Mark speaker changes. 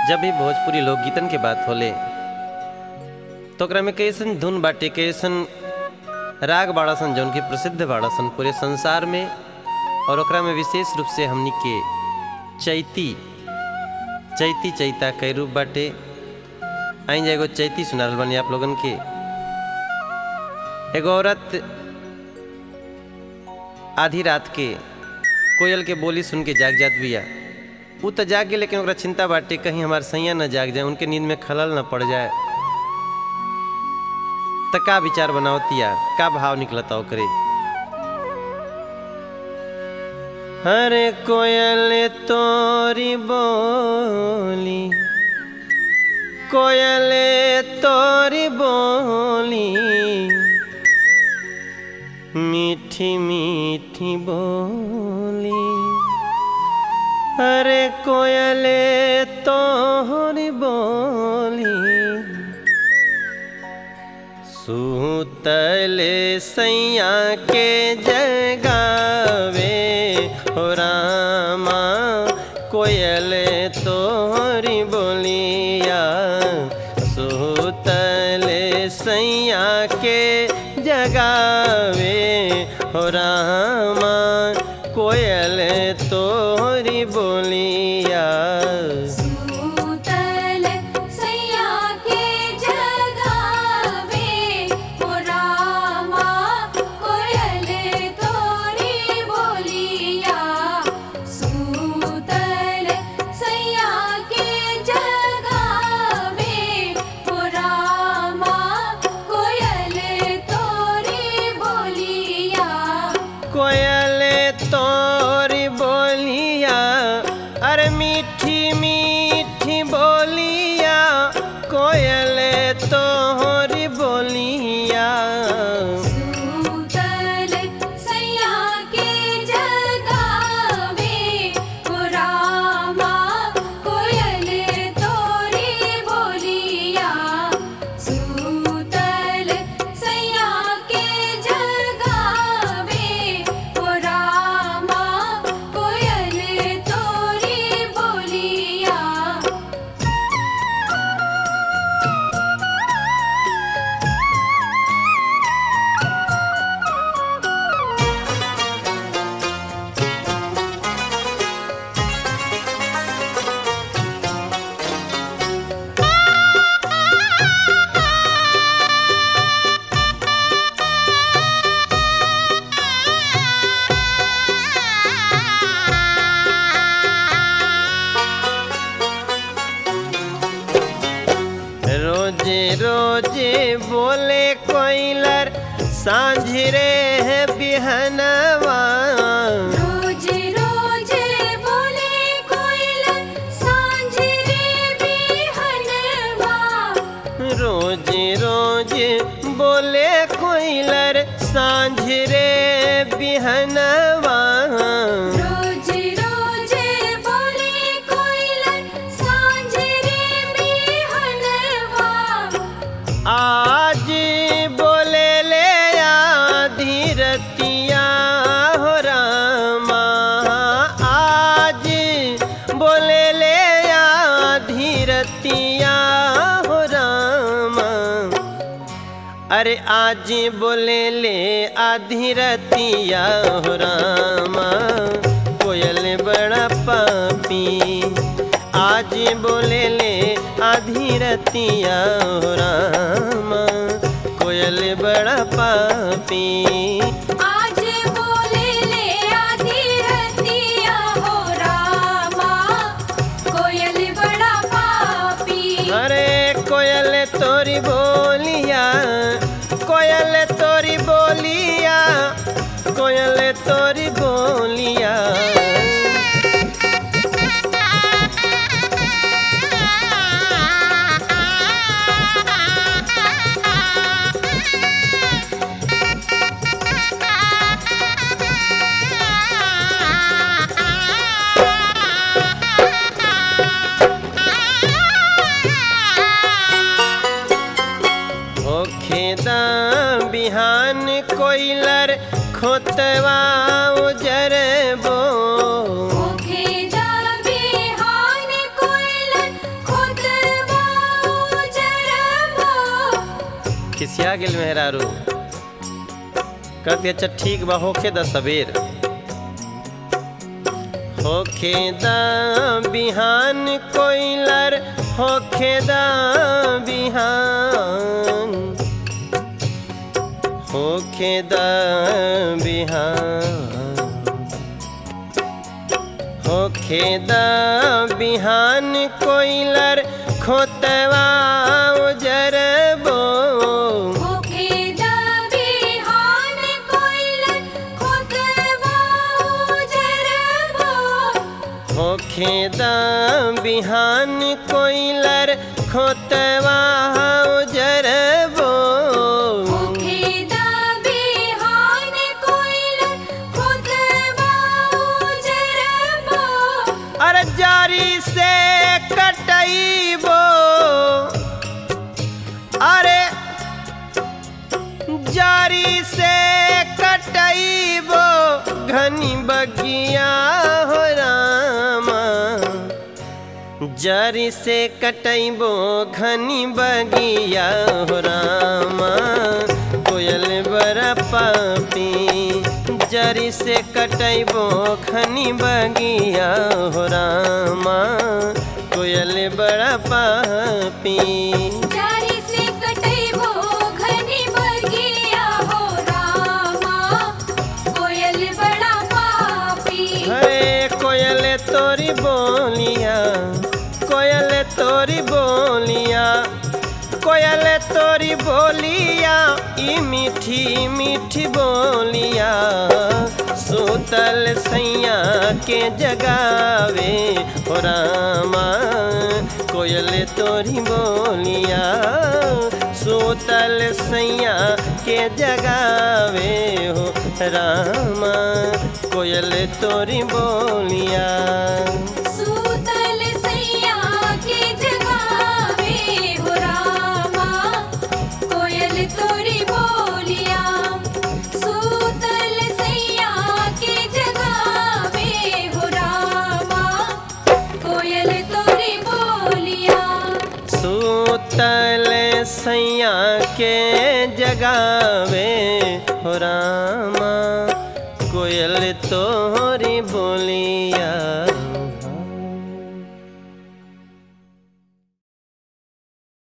Speaker 1: जब भी भोजपुरी लोकगीतन के बात होले तो ओकरा में कैसन धुन बाटे कैसन राग बाड़ासन जौन की प्रसिद्ध बाड़ासन पूरे संसार में और ओकरा में विशेष रूप से हमनी के चैती चैती चैता कई रूप बाटे आई जा एगो चैती सुनाल बनी आप लोगन के एगो औरत आधी रात के कोयल के बोली सुन के जाग जात बिया उ तो जाग गए लेकिन ओकरा चिंता बाटे कहीं हमार सैया न जाग जाए उनके नींद में खलल न पड़ जाए त का विचार बनावतिया का भाव निकलता ओकरे हरे कोयल तोरी बोली कोयल तोरी बोली मीठी मीठी बोली अरे कोयले तोहरी बोली सूतले सैया के जगावे हो रामा कोयले तोहरी बोलिया सूतले सैया के जगावे हो रामा कोयल तोहरी बोलिया
Speaker 2: सूतल सैया के जगावे हो रामा कोयल तोरी बोलिया सूतल सैया के जगावे हो रामा कोयल तोरी बोलिया
Speaker 1: कोयल तोरी बोलिया अरे मीठी मीठी बोलिया कोयल तोहरी बोलिया
Speaker 2: सूतल सैया के जगावे हो रामा कोयल तोरी बोलिया सूतल सैया के जगावे हो रामा कोयल तोरी बोलिया
Speaker 1: रोजे रोजे बोले कोयलर सांझरे है बिहनवा
Speaker 2: रोज रोज बोले कोयल सांझ रे बिहनवा
Speaker 1: रोज रोज बोले कोयलर सांझरे बिहनवा
Speaker 2: रोज रोज बोले कोयल सांझ रे बिहनवा
Speaker 1: आज बोले ले आधी रतिया हो रामा आज बोले ले आधी रतिया हो रामा अरे आज बोले ले आधी रतिया हो रामा कोयल बड़ा पापी आज बोले ले आधी रतिया हो रामा कोयल बड़ा पापी
Speaker 2: आज बोले ले आधी रतिया हो रामा कोयल बड़ा पापी
Speaker 1: अरे कोयल तोरी बोलिया कोयल तोरी बोलिया कोयल तोरी बोलिया होखेदा बिहान कोइलर खोतवा उजरबो
Speaker 2: ओखे दा बिहान कोयल
Speaker 1: खिसिया गेल मेहरारू कहती अच्छा ठीक बा होखे द सबेर होखे द बिहान कोइलर होखे द बिहान होखे द बिहान होखे द बिहान कोइलर खोतवा उजरबो
Speaker 2: होखे द बिहान कोइलर खोतवा उजरबो
Speaker 1: होखे द बिहान कोइलर खोतवा उजरबो
Speaker 2: होखे द बिहान कोइलर खोतवा उजरबो
Speaker 1: अरे जारी से कटैबो अरे जारी से कटैबो घनी बगिया हो रामा जरी से कटैबो घनी बगिया हो रामा कोयल बड़ा पापी जरी से कटैबो घनी बगिया हो रामा कोयल बड़ा पापी
Speaker 2: जारी से कटैबो घनी बगिया हो रामा कोयल बड़ा पापी
Speaker 1: है कोयल तोरी बोलिया कोयल तोरी बोलिया कोयल तोरी बोलिया ई मीठी मीठी बोलिया सूतल सैया के जगावे हो रामा कोयल तोरी बोलिया सूतल सैया के जगावे हो रामा कोयल तोरी बोलिया
Speaker 2: सूतल सैया के जगावे हो रामा कोयल तोरी बोलिया सूतल सैया के जगावे हो रामा कोयल तोरी बोलिया
Speaker 1: सूतल सैया के जगावे हो रामा कोयल तो